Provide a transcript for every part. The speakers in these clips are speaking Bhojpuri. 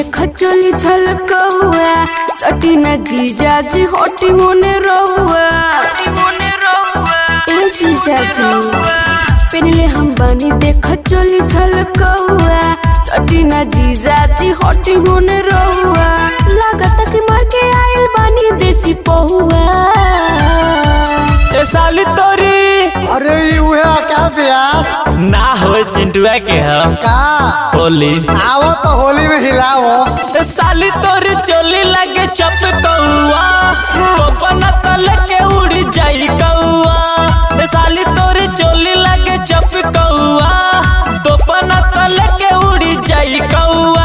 देख चोली छलकौआ सटी न जीजा जी हटी होने रहुआ हटी होने रहुआ ए जीजा जी पहले हम बनी देख चोली छलकौआ सटी न जीजा जी हटी होने रहुआ लागत कि मार के आइल बानी देसी पहुआ ए साली तोरी अरे ई उहे क्या प्यास ना हो चिंटुआ के हम का होली आवो तो होली में हिलाओ ए साली तोरी चोली लगे चप कौआ टोपन तल के उड़ी जाई कौआ ए साली तोरी चोली लगे चप कौआ टोपन तल के उड़ी जाई कौआ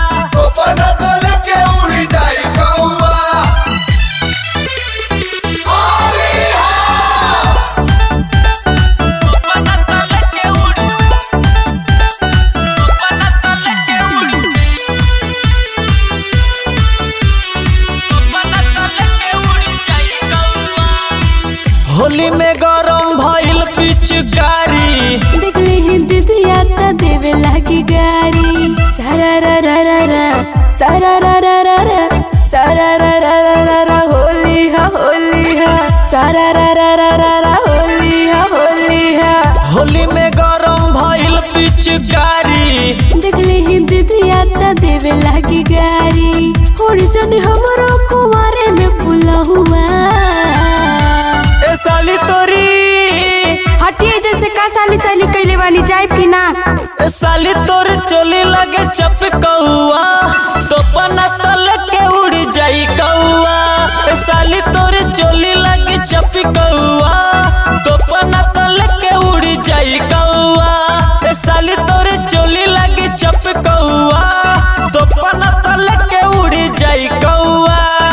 टोपन तल के उड़ी टोपन तल के उड़ी टोपन तल के उड़ी जाई कौआ होली में गरम भइल पिचकारी देखली ही दीदिया त देवे लागी गारी सारा रा रा रा रा सारा रा रा रा रा सारा रा रा रा रा रा होली हा होली हा सारा रा रा रा रा रा होली हा होली हा होली में गरम भइल पिचकारी देखली ही दीदिया त देवे लागी गारी होड़ी जन हमरो कुवारे में फूला हुआ ए साली तोरी हटिए जैसे का साली साली कैले बानी जाइब की ना ए साली तोर चोली लगे चप कौआ तो पना तल के उड़ी जाई कौआ ए साली तोर चोली लगे चप कौआ तो पना तल के उड़ी जाई कौआ ए साली तोर चोली लगे चप कौआ तो पना तल के उड़ी जाई कौआ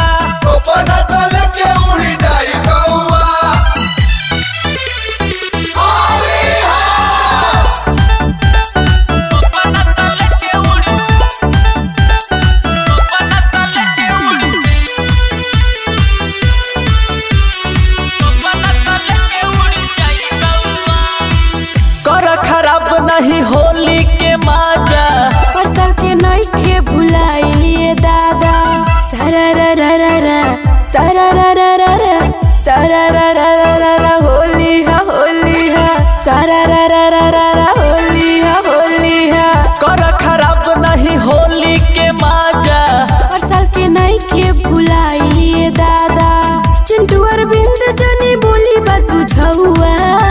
तो पना तल के उड़ी तो पना तल के उड़ी तो पना तल के उड़ी जाई कौआ कर खराब नहीं होली के माजा परसल के नइखे भुलाइलिए दादा सारा रा रा रा रा सारा रा रा रा रा सारा रा रा रा रा रा होली हा होली हा सारा रा रा रा रा रा होली हा होली हा कर खराब नहीं होली के माजा परसल के नइखे भुलाइलिए दादा चिंटू अरविंद जनी बोली बात बुझौआ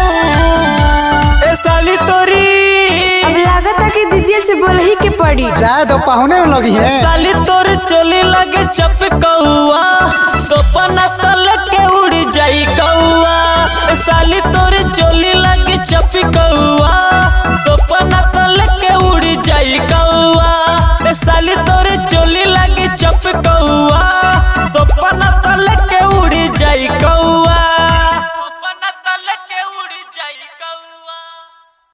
ए साली तोरी अब लागता कि दीदी से बोलही के पड़ी जाए तो पहुने लगी ए है साली तोर चोली लगे चप कौआ तो पना तल के उड़ी जाई कौआ ए साली तोर चोली लगे चप कौआ तो पना तल के उड़ी जाई कौआ ए साली तोर चोली